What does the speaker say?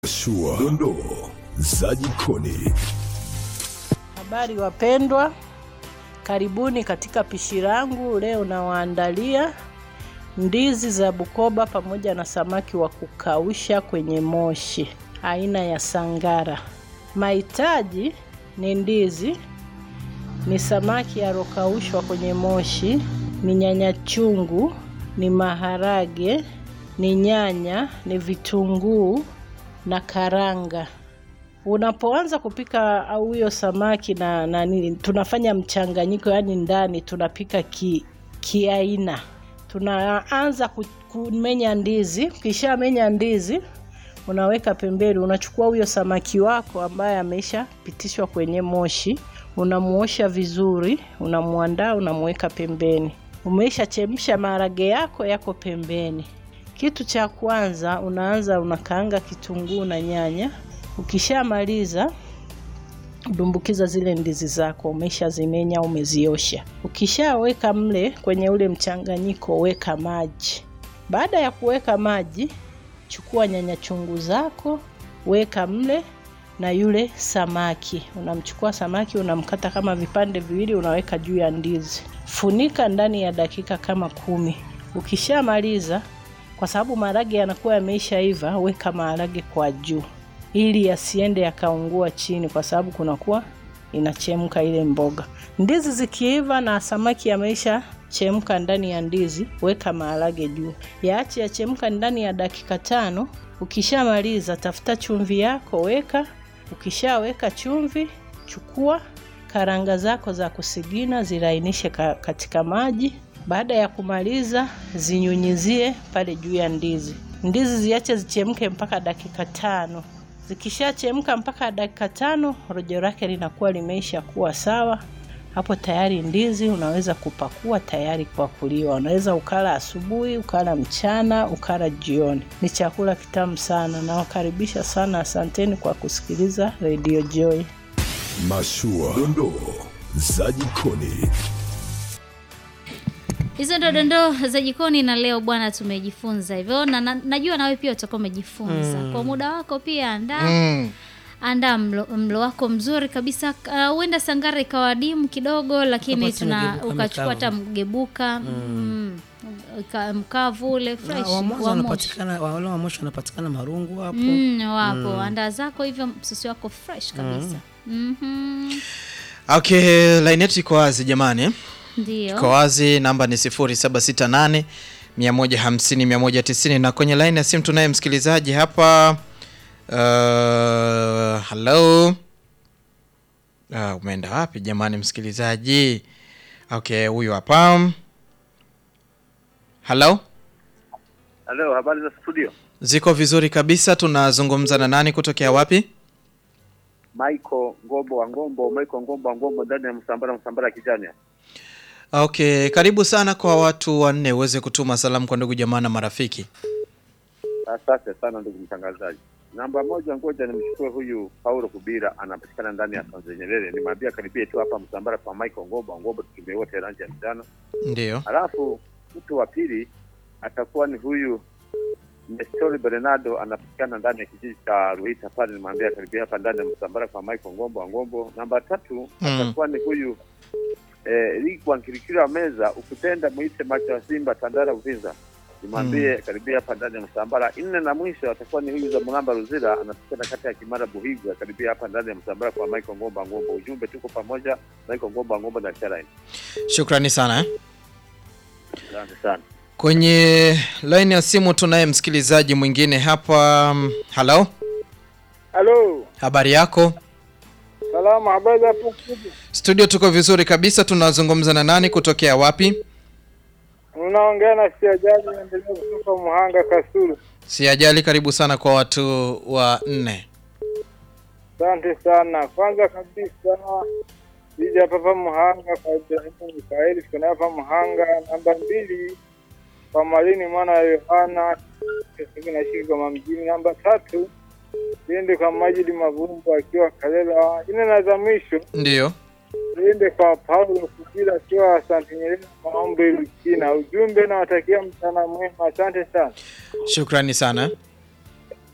Shua, dondoo za jikoni. Habari wapendwa, karibuni katika pishi langu. Leo nawaandalia ndizi za Bukoba pamoja na samaki wa kukausha kwenye moshi aina ya sangara. Mahitaji ni ndizi, ni samaki alokaushwa kwenye moshi, ni nyanya chungu, ni maharage, ni nyanya, ni vitunguu na karanga. Unapoanza kupika au hiyo samaki na, na nini, tunafanya mchanganyiko, yaani ndani tunapika ki kiaina. Tunaanza ku- kumenya ndizi. Ukishamenya ndizi, unaweka pembeni, unachukua huyo samaki wako ambaye ameshapitishwa kwenye moshi, unamuosha vizuri, unamuandaa, unamuweka pembeni. Umeisha chemsha maharage yako yako pembeni. Kitu cha kwanza unaanza unakaanga kitunguu na nyanya. Ukishamaliza dumbukiza zile ndizi zako, umeshazimenya umeziosha. Ukishaweka mle kwenye ule mchanganyiko, weka maji. Baada ya kuweka maji, chukua nyanya chungu zako, weka mle na yule samaki. Unamchukua samaki unamkata kama vipande viwili, unaweka juu ya ndizi. Funika ndani ya dakika kama kumi. Ukishamaliza, kwa sababu maharage yanakuwa yameishaiva, weka maharage kwa juu ili yasiende yakaungua chini, kwa sababu kunakuwa inachemka ile mboga. Ndizi zikiiva na samaki yameisha chemka ndani ya ndizi, weka maharage juu, yaache yachemka ndani ya dakika tano. Ukishamaliza, tafuta chumvi yako, weka. Ukishaweka chumvi, chukua karanga zako za kusigina, zilainishe ka, katika maji. Baada ya kumaliza, zinyunyizie pale juu ya ndizi. Ndizi ziache zichemke mpaka dakika tano. Zikishachemka mpaka dakika tano, rojo lake linakuwa limeisha kuwa sawa. Hapo tayari ndizi unaweza kupakua tayari kwa kuliwa. Unaweza ukala asubuhi, ukala mchana, ukala jioni. Ni chakula kitamu sana. Nawakaribisha sana, asanteni kwa kusikiliza Radio Joy. Mashua, dondoo za jikoni. Hizo ndo dondoo za jikoni, na leo bwana tumejifunza hivyo, na, na najua nawe pia utakuwa umejifunza kwa muda wako pia. Andaa Mm. andaa mlo, mlo wako mzuri kabisa. Uh, Huenda sangara ikawa dimu kidogo, lakini Hapa tuna tumegebuka ukachukua hata mkavu. mgebuka mm. uka- mkavu ule fresh wa mwanzo wa moshi. wanapatikana wale wa mwisho wanapatikana marungu hapo. Mm, wapo andaa zako hivyo, msosi wako fresh kabisa. Mhm. Okay, line yetu iko wazi jamani, iko Ndio wazi. Namba ni 0768 150 190, na kwenye line ya simu tunaye msikilizaji hapa. Uh, hello. Uh, umeenda wapi jamani msikilizaji? Okay, huyu hapa. Hello. Halo, habari za studio? Ziko vizuri kabisa. Tunazungumza na nani kutokea wapi? Michael Ngombo wa Ngombo, Michael Ngombo wa Ngombo ndani ya Msambara, Msambara ya kijani. Okay, karibu sana kwa watu wanne uweze kutuma salamu kwa ndugu jamaa na marafiki. Asante sana ndugu mtangazaji. Namba moja, ngoja nimchukue huyu Paulo Kubira, anapatikana ndani ya Tanzania Nyerere. Nimwambia karibie tu hapa Msambara kwa Michael Ngombo wa Ngombo, tukimbie wote rangi ya mchana. Ndio. Halafu mtu wa pili atakuwa ni huyu Nestori Bernardo, anapatikana ndani ya kijiji cha Ruhita pale. Nimwambia karibia hapa ndani ya Msambara kwa Michael Ngombo wa Ngombo. Namba tatu Mm. atakuwa ni huyu eh, Ligwa Nkirikira Meza, ukipenda mwite macho ya Simba Tandara Uvinza. Nimwambie karibia hapa ndani ya Msambara. Nne na mwisho atakuwa ni huyu za Mulamba Ruzira, anapatikana kati ya Kimara Buhigwa, karibia hapa ndani ya Msambara kwa Michael Ngombo wa Ngombo. Ujumbe tuko pamoja, Michael Ngombo wa Ngombo na Sharaini. Shukrani sana eh. Asante sana. Kwenye line ya simu tunaye msikilizaji mwingine hapa. Hello, Halo, habari yako? salama, habari hapo kubwa. Studio tuko vizuri kabisa. Tunazungumza na nani kutokea wapi? Unaongea na siajaji naendelea kutoka Muhanga Kasulu. Si ajali, karibu sana kwa watu wa nne. Asante sana. Kwanza kabisa ija hapa Muhanga kwa Ibrahimu Mikaeli, tuko naye hapa Muhanga. Namba mbili kwa Malini mwana wa Yohana Kesiki na Shigoma mjini. Namba tatu iende kwa Majidi Mavumbu akiwa Kalela. Ine na za mwisho Ndio. iende kwa Paulo Kukila akiwa Asante Nyerere maombi Lukina. Ujumbe nawatakia mchana mwema, asante sana. Shukrani sana.